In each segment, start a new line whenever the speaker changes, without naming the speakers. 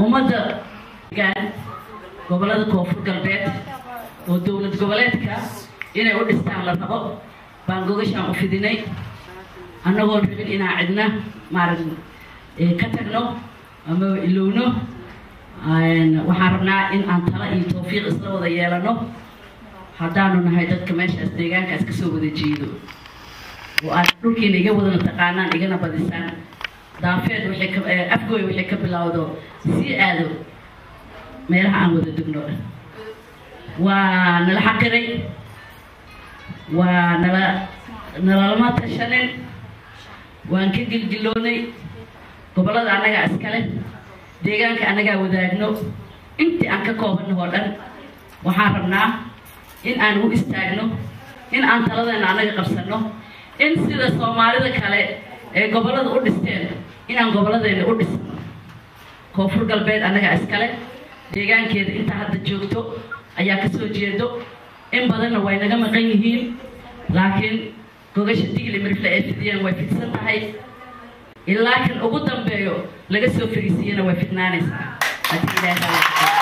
ummadda gaan gobollada koonfur galbeed oo dowlad goboleedka inay u dhistaan la rabo baan gogashaan u fidinay annagoon rabin inaan cidna maaragta ka tagno ama ilowno waxaan rabnaa in aan tala iyo tawfiiq isla wada yeelano haddaanu nahay dadka meeshaas deegaankaas kasoo wada jeedo oo aad dhulkiina iga wadana taqaanaan igana badisaan daafeed waxay ka afgooy waxay ka bilowdo sii aado meelaha aan wada degno waa nala xaqiray waa nala nalalama tashanin waan ka gilgiloonay gobollada annagaa iskale deegaanka annagaa wadaagno intii aan ka koobanno oo dhan waxaan rabnaa in aan u istaagno in aan taladeena annaga qabsanno in sida soomaalida kale ee gobollada u dhisteen inaan gobolladeena u dhisno koonfur galbeed annagaa iskale deegaankeeda inta hadda joogto ayaa kasoo jeedo in badanna way naga maqan yihiin laakiin gogasha digli mirfle ay fidiyeen way fidsan tahay ilaa kan ugu dambeeyo laga soo fariisiiyana way fidnaanaysaa haddii ilaahay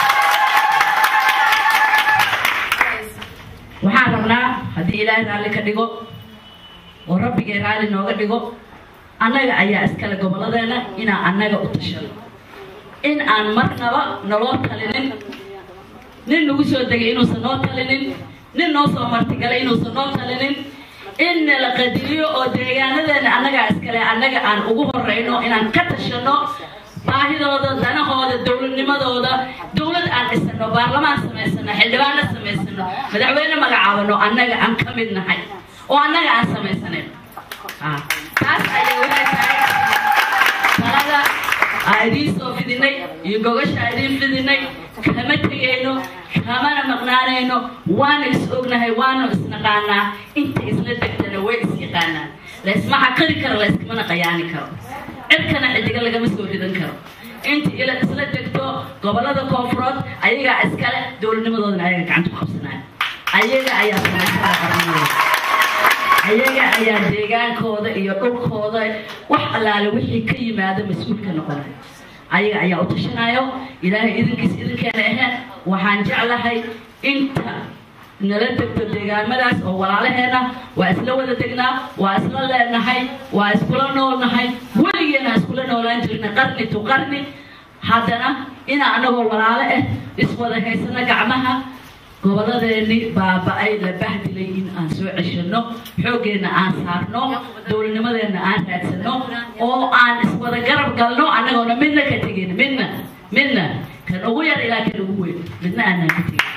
waxaan rabnaa haddii ilaahay raalli ka dhigo oo rabbigay raalli nooga dhigo annaga ayaa iskale gobolladeena inaan annaga u tashano in aan marnaba naloo talinin nin nagu soo degay inuusan noo talinin nin noo soo martigalay inuusan noo talinin in nala qadiliyo oo deegaanadeena annagaa iskale annaga aan ugu horeyno inaan ka tashano baahidooda danahooda dowladnimadooda dowlad aan dhisano baarlamaan samaysano xildhibaano samaysano madaxweyne magacaabano annaga aan ka mid nahay oo annaga aan samaysanen taas ayay waxay tahay talada aa idiin soo fidinay iyo gogasha idiin fidinay kama tegayno kamana maqnaanayno waana is ognahay waana isnaqaanaa inta isla degtana way is yaqaanaan laysma xaqiri karo layskamana qayaani karo cirkana xidiga lagama soo ridan karo inta ila isla degto gobollada koonfurood ayagaa iskale dowladnimadoodana ayaga gacanta ku qabsanaya ayaga ayaa samaysana qarnimadooda ayaga ayaa deegaankooda iyo dhulkooda wax allaale wixii ka yimaado mas-uulka noqonay ayaga ayaa u tashanayo ilaahay idinkiis idinkeena ahayn waxaan jeclahay inta nala degto deegaamadaas oo walaalaheena waa isla wada degnaa waa isla leenahay waa iskula noolnahay weligeena iskula noolaan jirna qarni tu qarni haddana inaa anagoo walaalo ah iswada haysano gacmaha gobolladeeni baaba-ay la bahdilay in aan soo ceshano xooggeena aan saarno dowladnimadeena aan raadsano oo aan iswada garab galno annagoona midna ka tegin midna midna kan ugu yar ilaa kan ugu weyn midna aanaan ka tegin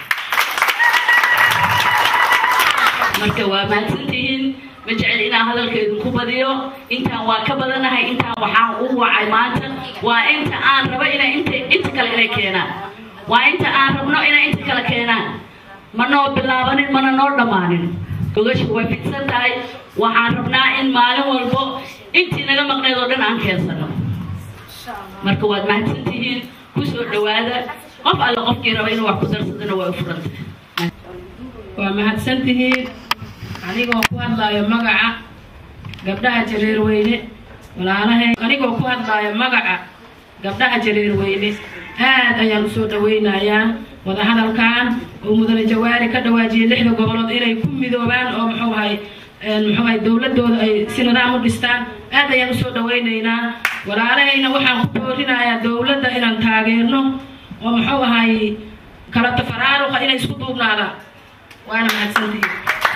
marka waa mahadsantihiin ma jecel inaan hadalka idinku badiyo intaan waa ka badanahay intaan waxaan u wacay maanta waa inta aan rabo inay inta inta kale inay keenaan waa inta aan rabno inay inta kale keenaan ma noo bilaabanin mana noo dhammaanin gogasha way fidsan tahay waxaan rabnaa in maalin walbo intii naga maqneed oo dhan aan keensano marka waad mahadsantihiin kusoo dhawaada qof alle qofkii raba inuu wax ku darsadana way u furan tahay
waa mahadsantihiin anigoo ku hadlaayo magaca gabdhaha jareerweyne walaalahay anigoo ku hadlaayo magaca gabdhaha jareerweyne aad ayaan usoo dhawaynayaa wadahadalkan oo mudane jawaari ka dhawaajiyay lixda gobolood inay ku midoobaan oo muxuu ahay muxuu ahay dowladooda ay si nidaam u dhistaan aad ayaan usoo dhawaynaynaa walaalahayna waxaan ku boorinayaa dowladda inaan taageerno oo muxuu ahay kala tafaraaruqa inay isku duubnaadaan waana mahadsantihiin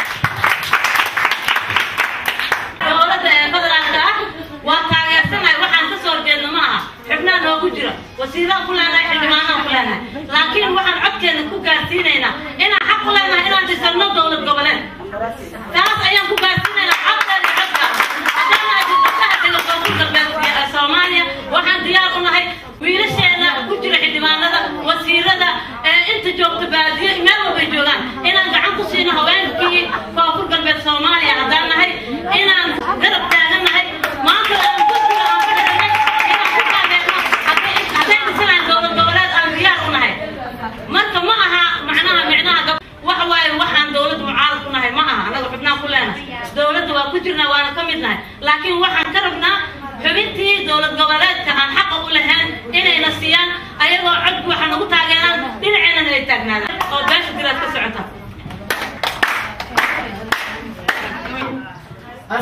dowladda ee federaalka ah waa taageersanahay waxaan ka soo horjeedno ma aha xubnaa noogu jira wasiiraan ku leenahay xildhibaanaan ku leenahay laakiin waxaan codkeena ku gaarsiinaynaa inaan xaq u leenahay inaan dhisano dowlad goboleed taas ayaan ku gaarsiinaynaa codkeena codka haddana gabdhaha kale koonfur galbeed ee soomaaliya waxaan diyaar u nahay wiilasheena ku jira xildhibaanada wasiirada ee inta joogta baadiyo meel walbay joogaan inaan gacan ku siino haweenkii koonfur galbeed soomaaliya haddaan nahay inaan garab taagan nahay maanta aan guddiga aan ka dhiganay inaan ku taageerno hadday hadday dhisanayn dowlad goboleed aan diyaar u nahay marka ma aha macnaha micnaha gab waxa waaye waxaan dowlad mucaarad ku nahay ma aha anaga xubnaan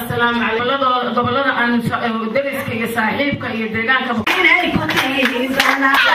assalaamu calaykum gobolada aan dariska iyo saaxiibka iyo deegaanka
inay ku tihiin